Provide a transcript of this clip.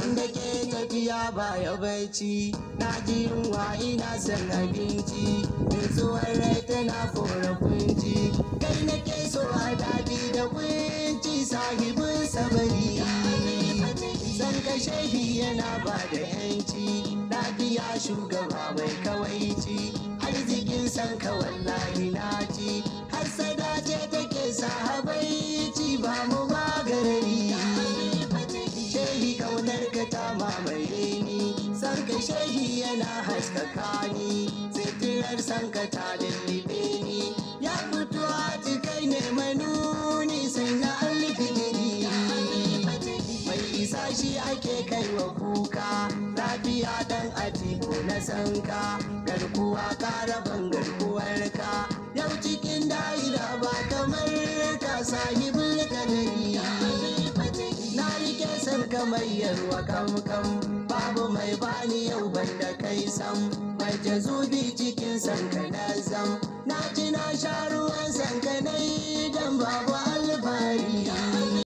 wanda ke tafiya baya bacci na ji yunwa ina son abinci nutsuwar rai tana fura kunci kai nake so a daɗi da kunci sahibin sabari san ka shehi yana ba da yanci lafiya shugaba mai kawaici arzikin san ka wallahi na ci har sada ce take sahabaici ba mu magarari shehi kaunar ka ta mamaye ni san ka shehi yana haskaka ni sitirar san ka ta lullube ni ya fito a cikai ne manuni sai na alfijiri mai isa shi ake kai wa kuka lafiya dan atiku na sanka garkuwa karaban garkuwarka yau cikin da'ira ba kamar ka sahibin kadari na rike san kamar yarwa kamkam babu mai bani yau banda kai sam mai jazubi cikin san ka na